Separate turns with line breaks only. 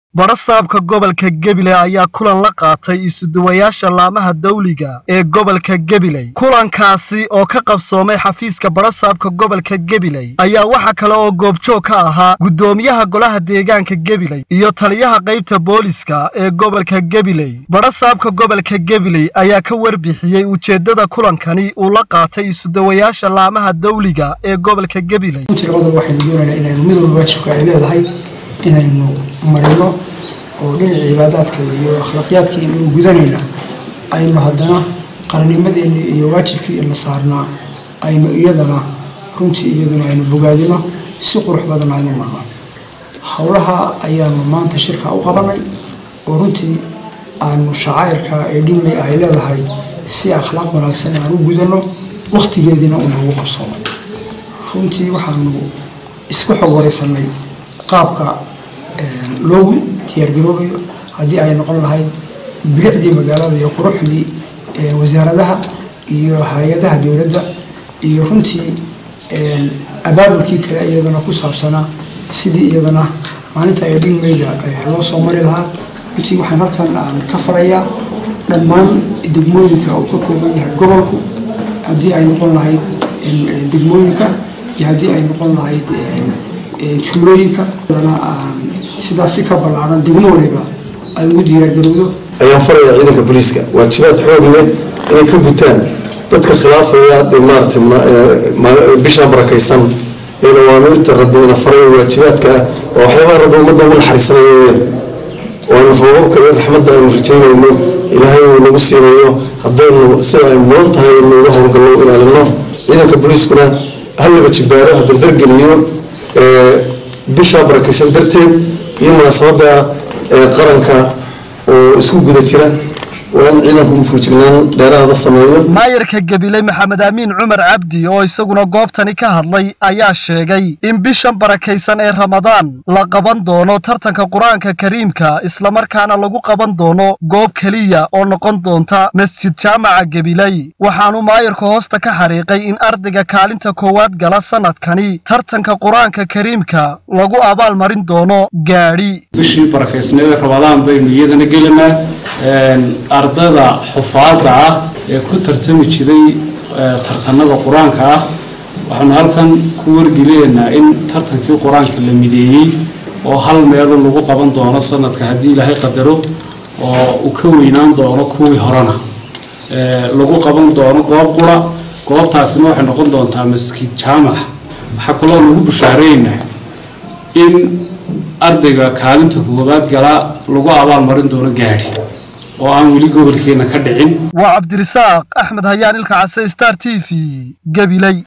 badhasaabka gobolka gabiley ayaa kulan la qaatay isuduwayaasha laamaha dawliga ee gobolka gabiley kulankaasi oo ka qabsoomay xafiiska badhasaabka gobolka gabiley ayaa waxa kale oo goobjoog ka ahaa guddoomiyaha golaha deegaanka gabiley iyo taliyaha qaybta booliska ee gobolka gabiley badhasaabka gobolka gabiley ayaa ka warbixiyey ujeeddada kulankani uu la qaatay isuduwayaasha laamaha dawliga ee gobolka gabiley
labadaba waxaynu doonaynaa inaynu mid walba waajibka ay leedahay inaynu marino oo dhinaca cibaadaadka iyo akhlaaqiyaadka inuu gudanayna aynu haddana qaranimadeeni iyo waajibkii la saarnaa aynu iyadana runtii iyaduna aynu bogaadino si qurux badan aynu marno howlaha ayaanu maanta shirka u qabanay oo runtii aanu shacayrka ee dhimay ay leedahay si akhlaaq wanaagsan aan u gudano wakhtigeediina uu noogu qabsoomay runtii waxaanu isku xog waraysanay qaabka loogu diyaargaroobayo haddii ay noqon lahayd bilicdii magaalada iyo quruxdii wasaaradaha iyo hay-adaha dowladda iyo runtii abaabulkii kale iyadana ku saabsanaa sidii iyadana maalinta ay dhigmayda loo soo mari lahaa runtii waxaan halkan aan ka farayaa dhammaan degmooyinka uu ka kooban yahay gobolku haddii ay noqon lahayd degmooyinka iyo haddii ay noqon lahayd tuulooyinka sidaas si ka ballaaran degmo waliba ay ugu diyaargarowdo
ayaan farayaa ciidanka booliiska waajibaad xoog leh inay ka gutaan dadka khilaafaya dee maarata bisha barakaysan ee awaamiirta rabbi ina farayo waajibaadka ah waa waxyaabaha rabbi ummadda ugu naxariisanaya weyaan waanu roobabka iyo raxmadda aynu rajaynayno ilaahay uu nagu siinayo haddaynu sida ay mudan tahay inuuga howlgallo ilaalino ciidanka booliiskuna hallaba jibaaro ha dardargeliyo bishaa barakaysan darteed iyo munaasabada qaranka oo isku guda jira waa in ciidanku mufuujignaan dheeraada sameeyo
maayarka gabiley maxamed aamiin cumar cabdi oo isaguna goobtani ka hadlay ayaa sheegay in bishan barakaysan ee ramadaan la qaban doono tartanka qur-aanka kariimka islamarkaana lagu qaban doono goob keliya oo noqon doonta masjid jaamaca gabiley waxaanu maayarku hoosta ka xariiqay in ardayga kaalinta koowaad gala sanadkani tartanka qur-aanka kariimka lagu abaal marin doono gaadhi
bishii barakaysneed ee ramadaan baynu iyadana gelinaa ardada xufaadda ah ee ku tartami jiray tartanada qur-aanka ah waxaanu halkan ku wargeliyaynaa in tartankii qur-aanka la mideeyey oo hal meelo lagu qaban doono sanadka haddii ilaahay qadaro oo uu ka weynaan doono kuwii horena lagu qaban doono goob qura goobtaasina waxay noqon doontaa maskiid jaamac waxaa kaloo lagu bushaareynaa in ardayga kaalinta koowaad galaa lagu abaal marin doono gaadhi oo aan weli gobolkeena ka dhicin
waa cabdirisaaq axmed hayaan ilka case star t v gabiley